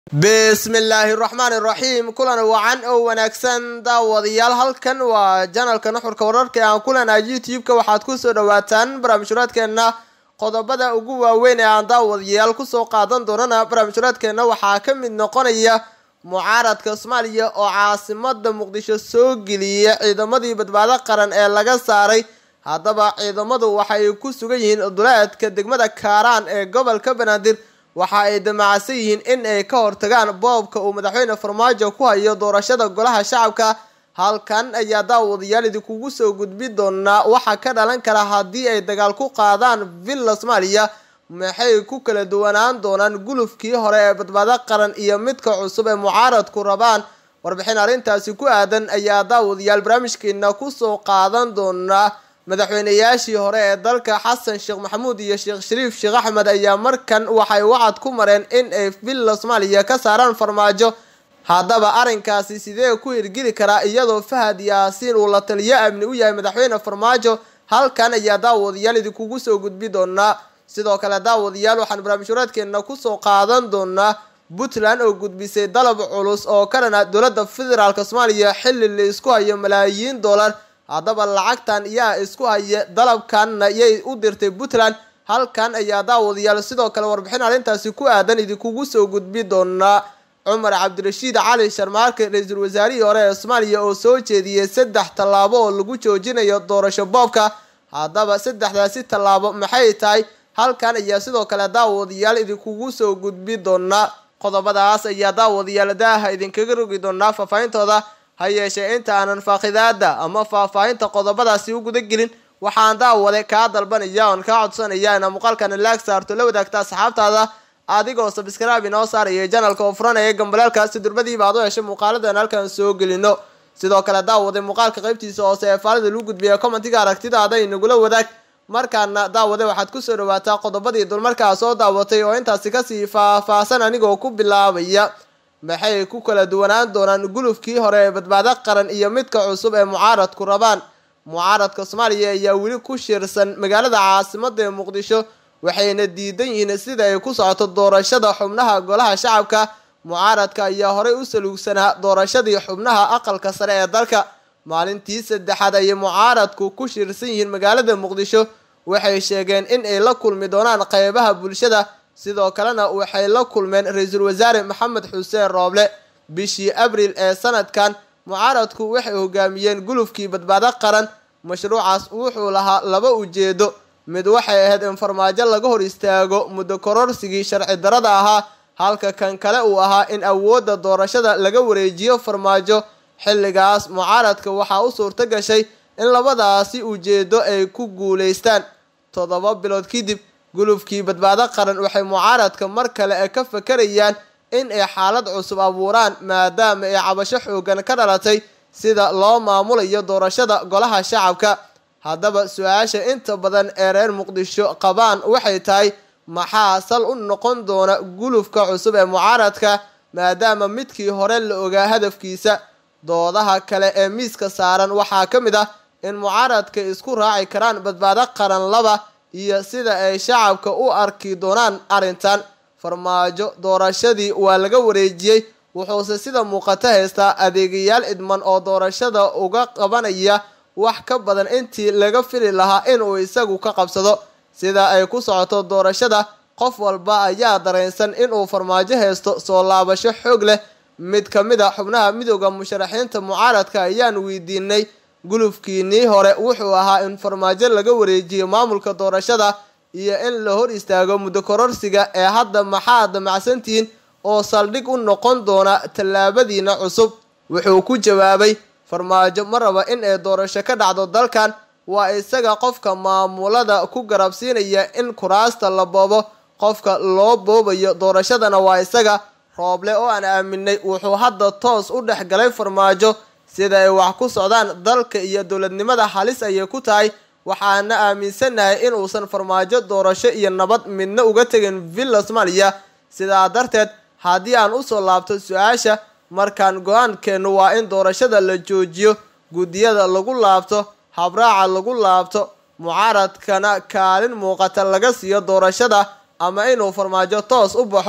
bismillaahi raxmaani raxiim kulan wacan oo wanaagsan daawadayaal halkan waa janalka nuxurka wararka ee aan kulanahay youtube-ka waxaad kusoo dhawaataan barnaamijhuraadkeenna qodobada ugu waaweyn ee aan daawadayaal kusoo qaadan doonana barnaamijhuraadkeenna waxaa ka mid noqonaya mucaaradka soomaaliya oo caasimada muqdisho soo geliyay ciidamadii badbaado qaran ee laga saaray haddaba ciidamadu waxay ku sugan yihiin duleedka degmada kaaraan ee gobolka banaadir waxa ay damacsan yihiin in ay ka hortagaan boobka uu madaxweyne farmaajo ku hayo doorashada golaha shacabka halkan ayaa daawadayaal idinkugu soo gudbi doonaa waxaa ka dhalan kara haddii ay dagaal ku qaadaan villa soomaaliya maxay ku kala duwanaan doonaan gulufkii hore ee badbaado qaran iyo midka cusub ee mucaaradku rabaan warbixin arrintaasi ku aadan ayaa daawadayaal barnaamijkeena kusoo qaadan doonaa madaxweyneyaashii hore ee dalka xasan sheekh maxamuud iyo sheekh shariif sheekh axmed ayaa markan waxay wacad ku mareen in ay villa soomaaliya ka saaraan farmaajo haddaba arrinkaasi sidee ku hirgeli karaa iyadoo fahad yaasiin uu la taliyo amni u yahay madaxweyne farmaajo halkan ayaa daawadayaal idinkugu soo gudbi doonaa sidoo kale daawadayaal waxaan barnaamijhuraadkeena kusoo qaadan doonaa puntland oo gudbisay dalab culus oo ka dhana dowladda federaalk soomaaliya xilli la isku hayo malaayiin dollar haddaba lacagtan yaa isku haya dalabkanna yay u dirtay puntland halkan ayaa daawadayaal sidoo kale warbixin arrintaasi ku aadan idinkugu soo gudbi doonaa cumar cabdirashiid cali sharmaarke ra-iisul wasaarihii hore ee soomaaliya oo soo jeediyey saddex tallaabo oo lagu joojinayo doorasho boobka haddaba saddexdaasi tallaabo maxay tahay halkan ayaa sidoo kale daawadayaal idinkugu soo gudbi doonaa qodobadaas ayaa daawadayaal daaha idinkaga rogi doonaa faahfaahintooda ha yeeshee inta aanan faaqidaada ama faahfaahinta qodobadaasi u guda gelin waxaan daawade kaa dalbanaya oon kaa codsanaya inaa muuqaalkana laag saarto la wadaagta asxaabtaada adigoo sabskraibe inoo saaraya janalka oo furanaya gambaleelka si durbadiiba aad u heshay muuqaaladan halkan soo gelino sidoo kale daawade muuqaalka qaybtiisa hoose ee faalida lagu gudbiya commentiga aragtidaada inagula wadaag markaana daawade waxaad kusoo dhawaataa qodobadii dulmarkaa soo daawatay oo intaasi kasii faahfaahsan anigoo ku bilaabaya maxay ku kala duwanaan doonaan gulufkii hore ee badbaado qaran iyo midka cusub ee mucaaradku rabaan mucaaradka soomaaliya ayaa weli ku shirsan magaalada caasimada ee muqdisho waxayna diidan yihiin sida ay ku socoto doorashada xubnaha golaha shacabka mucaaradka ayaa horey u saluugsanaa doorashadii xubnaha aqalka sare ee dalka maalintii saddexaad ayay mucaaradku ku shirsan yihiin magaalada muqdisho waxay sheegeen in ay la kulmi doonaan qeybaha bulshada sidoo kalena waxay la kulmeen ra-iisul wasaare maxamed xuseen rooble bishii abril ee sanadkan mucaaradku waxay hogaamiyeen gulufkii badbaado qaran mashruucaas wuxuu lahaa laba ujeedo mid waxay ahayd in farmaajo laga hor istaago muddo kororsigii sharci darada ahaa halka kan kale uu ahaa in awoodda doorashada laga wareejiyo farmaajo xilligaas mucaaradka waxaa u suurto gashay in labadaasi ujeedo ay ku guulaystaan toddoba bilood kadib gulufkii badbaado qaran waxay mucaaradka mar kale ka fakarayaan in ay xaalad cusub abuuraan maadaama ay cabasho xoogan ka dhalatay sida loo maamulayo doorashada golaha shacabka haddaba su-aasha inta badan ee reer muqdisho qabaan waxay tahay maxaa sal u noqon doona gulufka cusub ee mucaaradka maadaama midkii hore la ogaa hadafkiisa doodaha kale ee miiska saaran waxaa ka mid ah in mucaaradka isku raaci karaan badbaado qaran laba iyo sida ay shacabka u arki doonaan arrintan farmaajo doorashadii waa laga wareejiyey wuxuuse sida muuqato haystaa adeegayaal idman oo doorashada uga qabanaya wax ka badan intii laga fili lahaa inuu isagu ka qabsado sida ay ku socoto doorashada qof walba ayaa dareensan inuu farmaajo haysto soo laabasho xoog leh mid ka mid a xubnaha midooda musharaxiinta mucaaradka ayaan weydiinay gulufkiinii hore wuxuu ahaa in farmaajo laga wareejiyo maamulka doorashada iyo in la hor istaago muddo kororsiga ee hadda maxaa damacsantihiin oo saldhig u noqon doona tallaabadiina cusub wuxuu ku jawaabay farmaajo ma raba in ay doorasho ka dhacdo dalkan waa isaga qofka maamulada ku garabsiinaya in kuraasta la boobo qofka loo boobayo doorashadana waa isaga rooble oo aan aaminay wuxuu hadda toos u dhex galay farmaajo sida ay wax ku socdaan dalka iyo dowladnimada halis ayay ku tahay waxaana aaminsanahay in uusan farmaajo doorasho iyo nabad midna uga tegin villa soomaaliya sidaa darteed haddii aan usoo laabto su-aasha markaan go-aankeennu waa in doorashada la joojiyo guddiyada lagu laabto habraaca lagu laabto mucaaradkana kaalin muuqata laga siiyo doorashada ama inuu farmaajo toos u baxo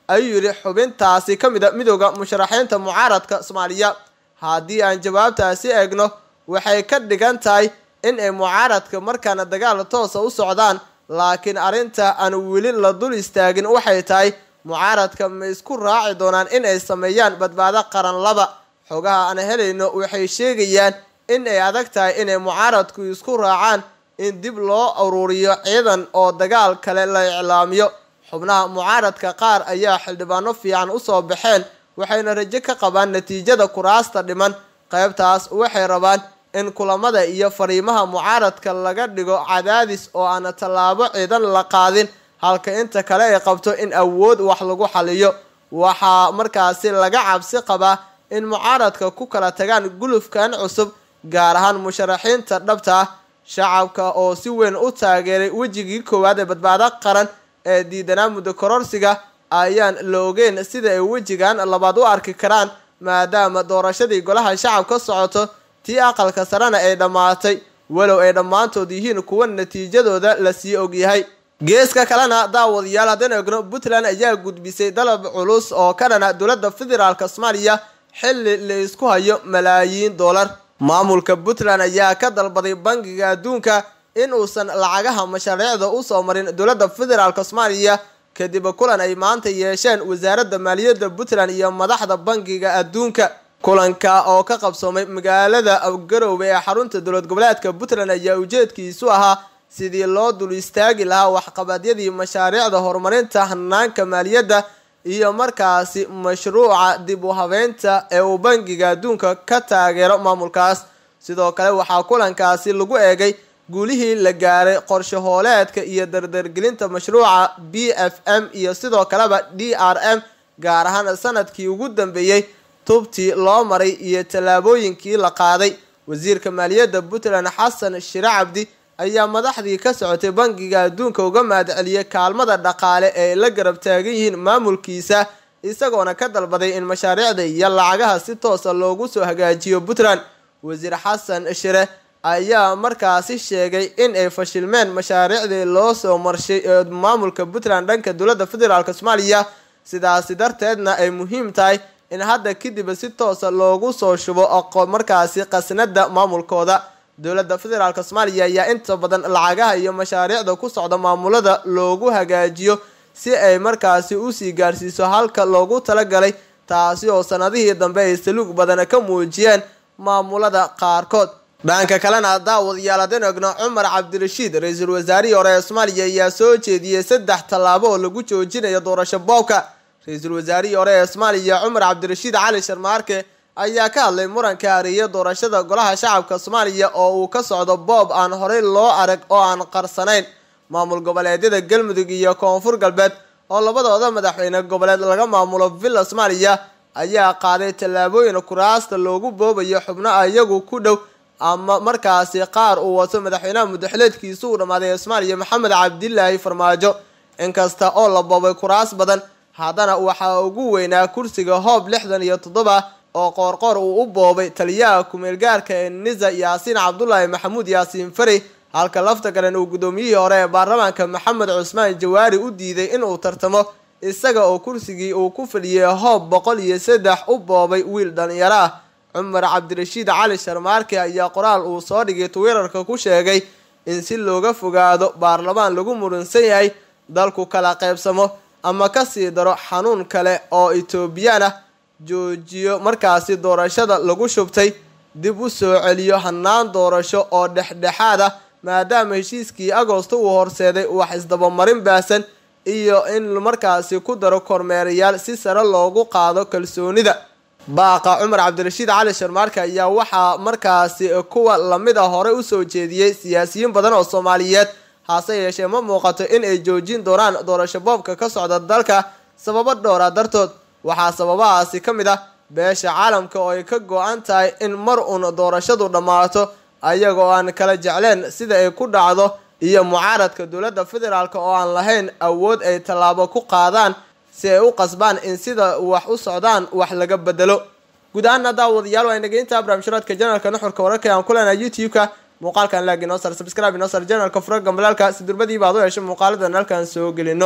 ayuu yidhi xubintaasi ka mida midooda musharaxiinta mucaaradka soomaaliya haddii aan jawaabtaasi eegno waxay ka dhigan tahay in ay mucaaradka markaana dagaal toosa u socdaan laakiin arrinta aan weli la dul istaagin waxay tahay mucaaradka ma isku raaci doonaan in ay sameeyaan badbaado qaran laba xogaha aan helayno waxay sheegayaan in ay adag tahay inay mucaaradku isku raacaan in dib loo ururiyo ciidan oo dagaal kale la iclaamiyo xubnaha mucaaradka qaar ayaa xildhibaano fiican usoo baxeen waxayna rajo ka qabaan natiijada kuraasta dhiman qaybtaas waxay rabaan in kulamada iyo fariimaha mucaaradka laga dhigo cadaadis oo aan tallaabo ciidan la qaadin halka inta kale ay qabto in awood wax lagu xaliyo waxaa markaasi laga cabsi qabaa in mucaaradka ku kala tagaan gulufkan cusub gaar ahaan musharaxiinta dhabta ah shacabka oo si weyn u taageeray wejigii koowaad ee badbaado qaran ee diidanaa muddo kororsiga ayaan la ogeyn sida ay wejigan labaad u arki karaan maadaama doorashadii golaha shacabka socoto tii aqalka sarena ay dhammaatay walow ay dhammaantood yihiin kuwa natiijadooda lasii ogyahay geeska kalena daawadayaal haddaan eegno puntland ayaa gudbisay dalab culus oo ka dhana dowladda federaalk soomaaliya xilli la isku hayo malaayiin dollar maamulka puntland ayaa ka dalbaday bangiga adduunka in uusan lacagaha mashaariicda usoo marin dowladda federaalk soomaaliya kadib kulan ay maanta yeesheen wasaaradda maaliyadda puntland iyo madaxda bangiga adduunka kulanka oo ka qabsoomay magaalada garoowe ee xarunta dowlad goboleedka puntland ayaa ujeedkiisu ahaa sidii loo dul istaagi lahaa waxqabadyadii mashaariicda horumarinta hanaanka maaliyadda iyo markaasi mashruuca dib u habeynta ee uu bangiga adduunka ka taageero maamulkaas sidoo kale waxaa kulankaasi lagu eegay guulihii la gaaray qorshe hooleedka iyo dardargelinta mashruuca b f m iyo sidoo kaleba d r m gaar ahaan sanadkii ugu dambeeyey tubtii loo maray iyo tallaabooyinkii la qaaday wasiirka maaliyadda puntland xasan shire cabdi ayaa madaxdii ka socotay bangiga adduunka uga mahadceliyay kaalmada dhaqaale ee ay la garab taagan yihiin maamulkiisa isagoona ka dalbaday in mashaariicda iyo lacagaha si toosa loogu soo hagaajiyo puntland wasiir xasan shire ayaa markaasi sheegay in ay fashilmeen mashaariicdii loo soo marshay ee maamulka puntland dhanka dowladda federaalk soomaaliya sidaasi darteedna ay muhiim tahay in hadda kadib si toosa loogu soo shubo markaasi qasnada maamulkooda dowladda federaalk soomaaliya ayaa inta badan lacagaha iyo mashaariicda ku socda maamulada loogu hagaajiyo si ay markaasi usii gaarsiiso halka loogu talagalay taasi oo sanadihii dambe ay saluug badan ka muujiyeen maamulada qaarkood dhanka kalena daawadayaal haddeen egno cumar cabdirashiid ra-iisul wasaarihii hore ee soomaaliya ayaa soo jeediyey saddex tallaabo oo lagu joojinayo doorasho boobka ra-iisul wasaarihii hore ee soomaaliya cumar cabdirashiid cali sharmaarke ayaa ka hadlay muranka hareeye doorashada golaha shacabka soomaaliya oo uu ka socdo boob aan horey loo arag oo aan qarsanayn maamul goboleedyada galmudug iyo koonfur galbeed oo labadooda madaxweyne goboleed laga maamulo villa soomaaliya ayaa qaaday tallaabooyin kuraasta loogu boobayo xubno iyagu ku dhow ama markaasi qaar uu wato madaxweynaha mudaxileedkiisu uu dhammaaday ee soomaaliya maxamed cabdilaahi farmaajo inkasta oo la boobay kuraas badan haddana waxaa ugu weynaa kursiga hoob lixdan iyo toddoba oo qoorqoor uu u boobay taliyaha ku-meelgaarka ee nisa yaasiin cabdulaahi maxamuud yaasiin fari halka lafta galen uu guddoomiyihii hore ee baarlamaanka maxamed cusmaan jawaari u diiday inuu tartamo isaga oo kursigii uu ku fadhiyey hoob boqol iyo saddex u boobay wiil dhalinyaro ah cumar cabdirashiid cali sharmaarke ayaa qoraal uu soo dhigay twitter-ka ku sheegay in si looga fogaado baarlamaan lagu muransan yahay dalku kala qaybsamo ama kasii daro xanuun kale oo etoobiyaan ah joojiyo markaasi doorashada lagu shubtay dib u soo celiyo hannaan doorasho oo dhexdhexaad ah maadaama heshiiskii agoosto uu horseeday wax isdabamarin baasan iyo in markaasi ku daro kormeerayaal si sare loogu qaado kalsoonida baaqa cumar cabdirashiid cali sharmaarka ayaa waxaa markaasi kuwa lamid ah hore usoo jeediyey siyaasiyiin badan oo soomaaliyeed hase yeeshee ma muuqato in ay joojin doonaan doorasho boobka ka socda dalka sababo dhowra dartood waxaa sababahaasi ka mid ah beesha caalamka oo ay ka go-an tahay in mar uun doorashadu dhammaato ayagoo aan kala jecleen sida ay ku dhacdo iyo mucaaradka dowladda federaalk oo aan lahayn awood ay tallaabo ku qaadaan si ay u qasbaan in sida wax u socdaan wax laga bedelo guud ahaana daawadayaal waa inageynta barnaamijhuraadka janalka nuxurka wararka aan ku leenahay youtube-ka muuqaalkan laag inoo sar sabscribe inoo sar janalka fura gambalaalka si durbadiiba ad u hesho muuqaaladan halkaan soo gelino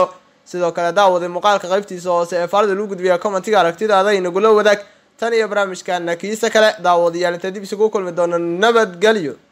sidoo kale daawaday muuqaalka qaybtiisa hoose ee faalida lagu gudbiya commentiga aragtidaada inagula wadaag tan iyo barnaamijkana kiisa kale daawadayaal inta dib isugu kulmi doono nabadgelyo